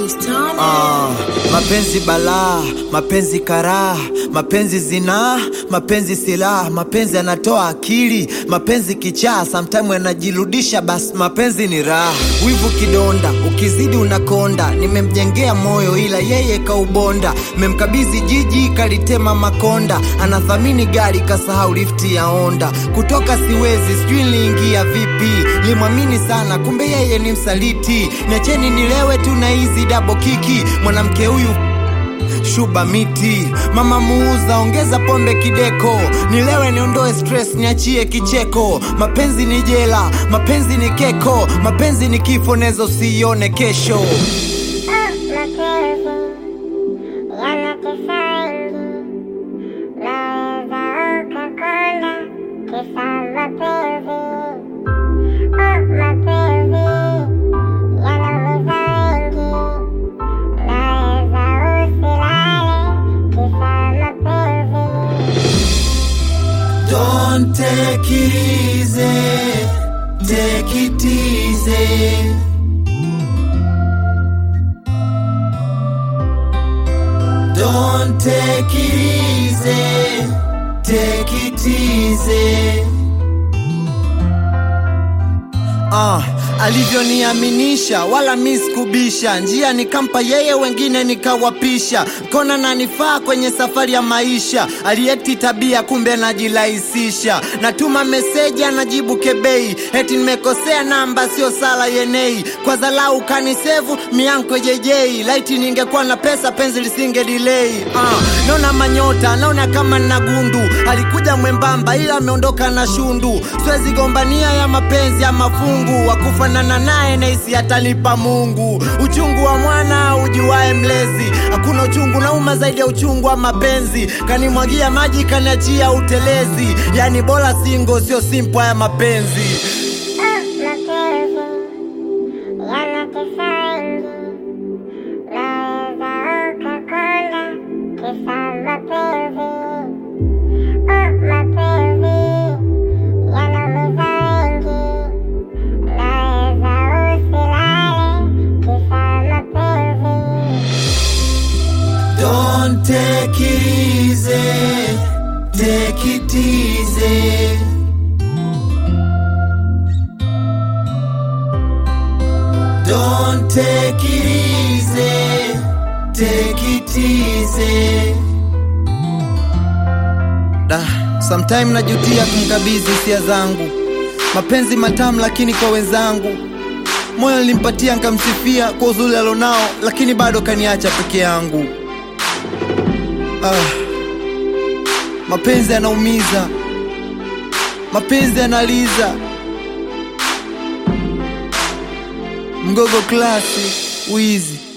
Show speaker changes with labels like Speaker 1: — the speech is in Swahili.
Speaker 1: Mr.
Speaker 2: Ah, mapenzi balaa, mapenzi karaa, mapenzi zinaa, mapenzi silaha, mapenzi yanatoa akili, mapenzi kichaa, sometime yanajirudisha, basi mapenzi ni raha. Wivu kidonda, ukizidi unakonda, nimemjengea moyo ila yeye kaubonda, memkabidhi jiji kalitema makonda, anathamini gari kasahau lifti ya Honda, kutoka siwezi, sijui niliingia vipi, limwamini sana, kumbe yeye ni msaliti, niacheni nilewe tu na hizi double kiki, mwanamke huyu shuba miti, mama muuza, ongeza pombe kideko, nilewe niondoe stress, niachie kicheko. Mapenzi ni jela, mapenzi ni keko, mapenzi ni kifo, nezo sione kesho.
Speaker 3: mapenzi yanatesa wengi, naweza ukakonda kisa mapenzi. Oh, mapenzi yanaumiza wengi, naweza usilale kisa mapenzi.
Speaker 2: Don't take it easy, take it easy. Don't take it easy, take it easy. Ah, alivyoniaminisha wala mi sikubisha, njia nikampa yeye, wengine nikawapisha, kona nanifaa kwenye safari ya maisha. Aliekti tabia, kumbe najirahisisha, natuma meseji anajibu kebei, eti nimekosea namba, sio sala yenei, kwa dhalau kanisevu mianko jejei, laiti ningekuwa na pesa penzi lisinge delay. Ah, naona manyota, naona kama nina gundu, alikuja mwembamba ila ameondoka na shundu, siwezi gombania ya mapenzi ya mafungu, wakufanana naye naisi atalipa Mungu. Uchungu wa mwana ujuae mlezi, hakuna uchungu nauma zaidi ya uchungu wa mapenzi. Kanimwagia maji kaniachia utelezi, yani bora singo, sio simpo ya mapenzi.
Speaker 3: Oh, mapenzi yanatesa wengi, naweza ukakonda kisa mapenzi. Oh, mapenzi yanaumiza wengi, naweza usilale kisa mapenzi.
Speaker 2: Don't take it easy, take it easy. Don't take it easy, take it easy. Da, sometime najutia kumkabidhi hisia zangu, mapenzi matamu lakini kwa wenzangu moyo nilimpatia nkamsifia kwa uzuri alonao, lakini bado kaniacha peke yangu. Ah, mapenzi yanaumiza, mapenzi yanaliza. Mgogo klasi wizi